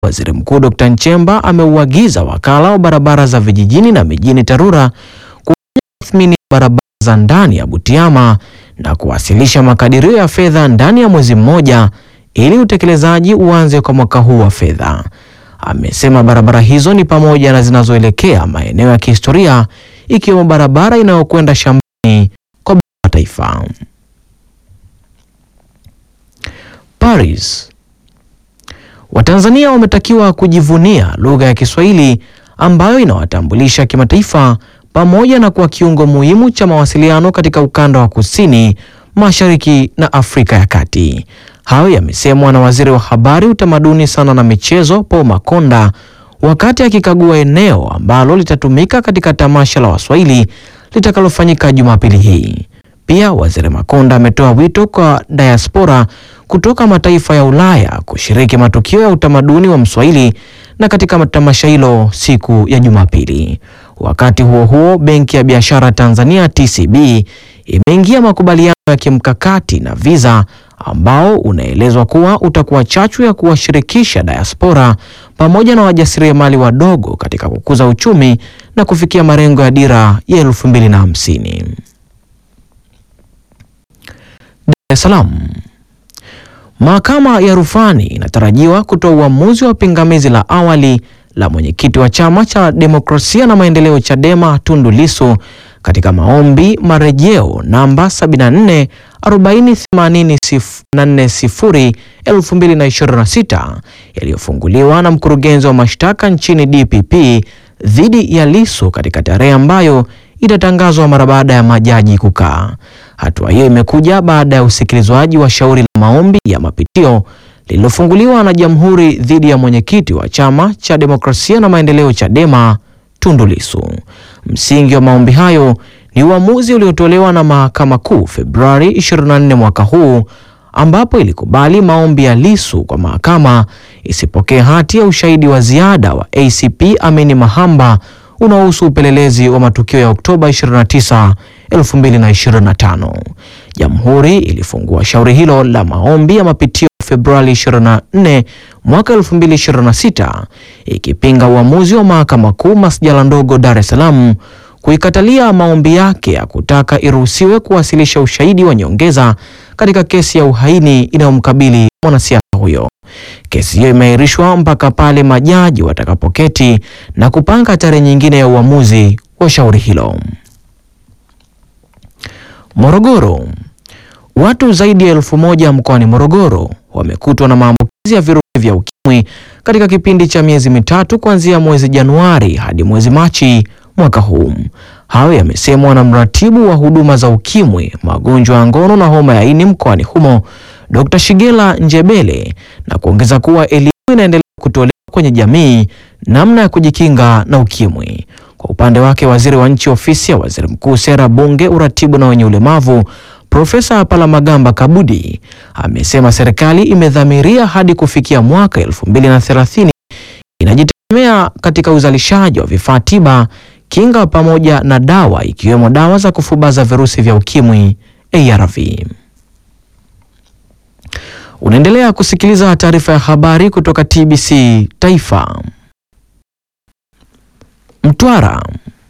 Waziri Mkuu Dr. Nchemba ameuagiza wakala wa barabara za vijijini na mijini TARURA kufanya tathmini ya barabara za ndani ya Butiama na kuwasilisha makadirio ya fedha ndani ya mwezi mmoja ili utekelezaji uanze kwa mwaka huu wa fedha. Amesema barabara hizo ni pamoja na zinazoelekea maeneo ya kihistoria ikiwemo barabara inayokwenda shambani kwa baba wa taifa. Paris. Watanzania wametakiwa kujivunia lugha ya Kiswahili ambayo inawatambulisha kimataifa pamoja na kuwa kiungo muhimu cha mawasiliano katika ukanda wa kusini, mashariki na Afrika ya Kati. Hayo yamesemwa na Waziri wa Habari, Utamaduni, Sanaa na Michezo Paul Makonda wakati akikagua eneo ambalo litatumika katika tamasha la Waswahili litakalofanyika Jumapili hii. Pia Waziri Makonda ametoa wito kwa diaspora kutoka mataifa ya Ulaya kushiriki matukio ya utamaduni wa Mswahili na katika tamasha hilo siku ya Jumapili. Wakati huo huo, Benki ya Biashara Tanzania TCB imeingia makubaliano ya kimkakati na Visa ambao unaelezwa kuwa utakuwa chachu ya kuwashirikisha diaspora pamoja na wajasiriamali wadogo katika kukuza uchumi na kufikia malengo ya dira ya elfu mbili na hamsini. Dar es Salaam. Mahakama ya rufani inatarajiwa kutoa uamuzi wa pingamizi la awali la mwenyekiti wa chama cha demokrasia na maendeleo Chadema Tundu Lissu katika maombi marejeo namba 74 40840 2026 yaliyofunguliwa na mkurugenzi wa mashtaka nchini DPP dhidi ya Lissu katika tarehe ambayo itatangazwa mara baada ya majaji kukaa. Hatua hiyo imekuja baada ya usikilizwaji wa shauri la maombi ya mapitio lililofunguliwa na Jamhuri dhidi ya mwenyekiti wa chama cha demokrasia na maendeleo Chadema Tundu Lissu. Msingi wa maombi hayo ni uamuzi uliotolewa na Mahakama Kuu Februari 24 mwaka huu ambapo ilikubali maombi ya Lissu kwa mahakama isipokee hati ya ushahidi wa ziada wa ACP Amini Mahamba unaohusu upelelezi wa matukio ya Oktoba 29, 2025. Jamhuri ilifungua shauri hilo la maombi ya mapitio Februari 24 mwaka 2026 ikipinga uamuzi wa Mahakama Kuu Masjala ndogo Dar es Salaam kuikatalia maombi yake ya kutaka iruhusiwe kuwasilisha ushahidi wa nyongeza katika kesi ya uhaini inayomkabili mwanasiasa huyo. Kesi hiyo imeahirishwa mpaka pale majaji watakapoketi na kupanga tarehe nyingine ya uamuzi wa shauri hilo. Morogoro. Watu zaidi ya elfu moja mkoani Morogoro wamekutwa na maambukizi ya virusi vya ukimwi katika kipindi cha miezi mitatu kuanzia mwezi Januari hadi mwezi Machi mwaka huu. Hayo yamesemwa na mratibu wa huduma za ukimwi, magonjwa ya ngono na homa ya ini mkoani humo, Dr. Shigela Njebele na kuongeza kuwa elimu inaendelea kutolewa kwenye jamii namna ya kujikinga na ukimwi. Kwa upande wake, waziri wa nchi ofisi ya waziri mkuu, sera, bunge, uratibu na wenye ulemavu Profesa Palamagamba Kabudi amesema serikali imedhamiria hadi kufikia mwaka 2030 inajitegemea katika uzalishaji wa vifaa tiba, kinga pamoja na dawa ikiwemo dawa za kufubaza virusi vya ukimwi ARV. Unaendelea kusikiliza taarifa ya habari kutoka TBC Taifa. Mtwara.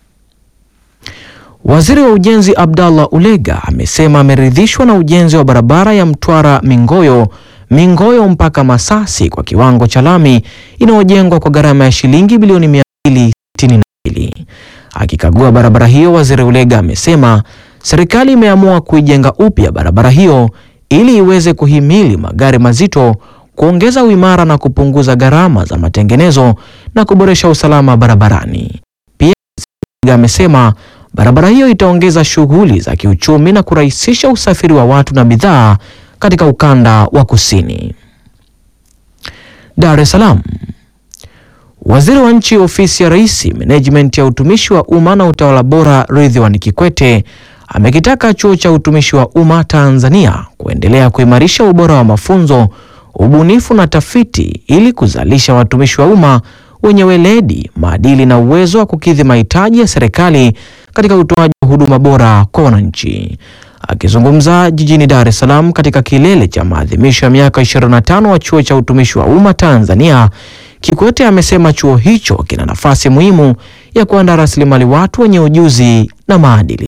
Waziri wa Ujenzi Abdallah Ulega amesema ameridhishwa na ujenzi wa barabara ya Mtwara Mingoyo Mingoyo mpaka Masasi kwa kiwango cha lami inayojengwa kwa gharama ya shilingi bilioni 262. Akikagua barabara hiyo, Waziri Ulega amesema serikali imeamua kuijenga upya barabara hiyo ili iweze kuhimili magari mazito, kuongeza uimara na kupunguza gharama za matengenezo na kuboresha usalama barabarani. Pia Ulega amesema barabara hiyo itaongeza shughuli za kiuchumi na kurahisisha usafiri wa watu na bidhaa katika ukanda wa kusini. Dar es Salaam. Waziri wa Nchi Ofisi ya Rais, Menejimenti ya Utumishi wa Umma na Utawala Bora, Ridhiwani Kikwete amekitaka Chuo cha Utumishi wa Umma Tanzania kuendelea kuimarisha ubora wa mafunzo, ubunifu na tafiti ili kuzalisha watumishi wa umma wenye weledi, maadili na uwezo wa kukidhi mahitaji ya serikali katika utoaji wa huduma bora kwa wananchi. Akizungumza jijini Dar es Salaam katika kilele cha maadhimisho ya miaka 25 wa Chuo cha Utumishi wa Umma Tanzania Kikwete amesema chuo hicho kina nafasi muhimu ya kuandaa rasilimali watu wenye ujuzi na maadili.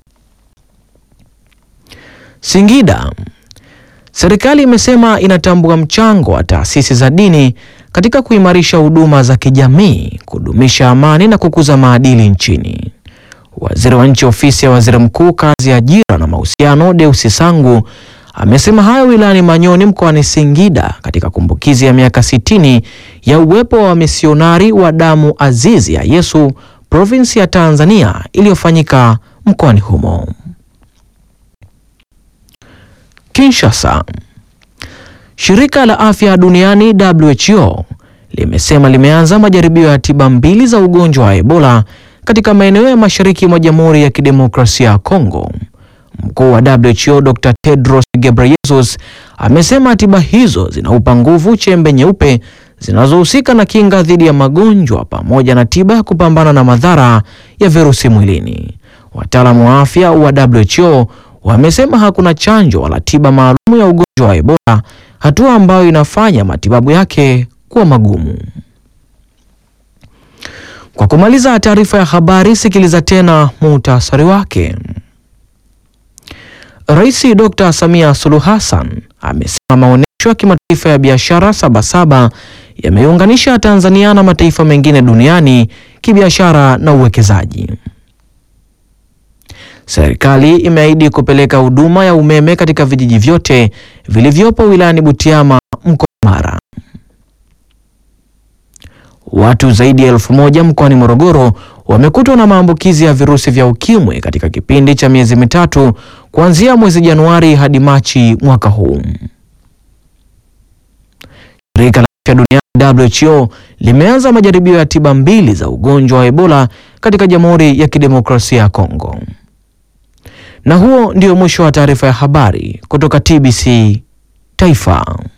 Singida. Serikali imesema inatambua mchango wa taasisi za dini katika kuimarisha huduma za kijamii, kudumisha amani na kukuza maadili nchini. Waziri wa Nchi Ofisi ya Waziri Mkuu, Kazi, Ajira na Mahusiano, Deusi Sangu amesema hayo wilayani Manyoni mkoani Singida katika kumbukizi ya miaka sitini ya uwepo wa wamisionari wa damu azizi ya Yesu provinsi ya Tanzania iliyofanyika mkoani humo. Kinshasa. Shirika la Afya Duniani WHO limesema limeanza majaribio ya tiba mbili za ugonjwa wa Ebola katika maeneo ya mashariki mwa Jamhuri ya Kidemokrasia ya Kongo. Mkuu wa WHO Dr. Tedros Ghebreyesus amesema tiba hizo zinaupa nguvu chembe nyeupe zinazohusika na kinga dhidi ya magonjwa pamoja na tiba ya kupambana na madhara ya virusi mwilini. Wataalamu wa afya wa WHO wamesema hakuna chanjo wala tiba maalum ya ugonjwa wa Ebola, hatua ambayo inafanya matibabu yake kuwa magumu. Kwa kumaliza taarifa ya habari, sikiliza tena muhtasari wake. Rais Dr. Samia Suluhu Hassan amesema maonyesho ya kimataifa ya biashara Sabasaba yameunganisha Tanzania na mataifa mengine duniani kibiashara na uwekezaji. Serikali imeahidi kupeleka huduma ya umeme katika vijiji vyote vilivyopo wilayani Butiama mkoani Mara. Watu zaidi ya elfu moja mkoani Morogoro wamekutwa na maambukizi ya virusi vya ukimwi katika kipindi cha miezi mitatu kuanzia mwezi Januari hadi Machi mwaka huu. Shirika la Afya Duniani WHO limeanza majaribio ya tiba mbili za ugonjwa wa Ebola katika Jamhuri ya Kidemokrasia ya Kongo. Na huo ndio mwisho wa taarifa ya habari kutoka TBC Taifa.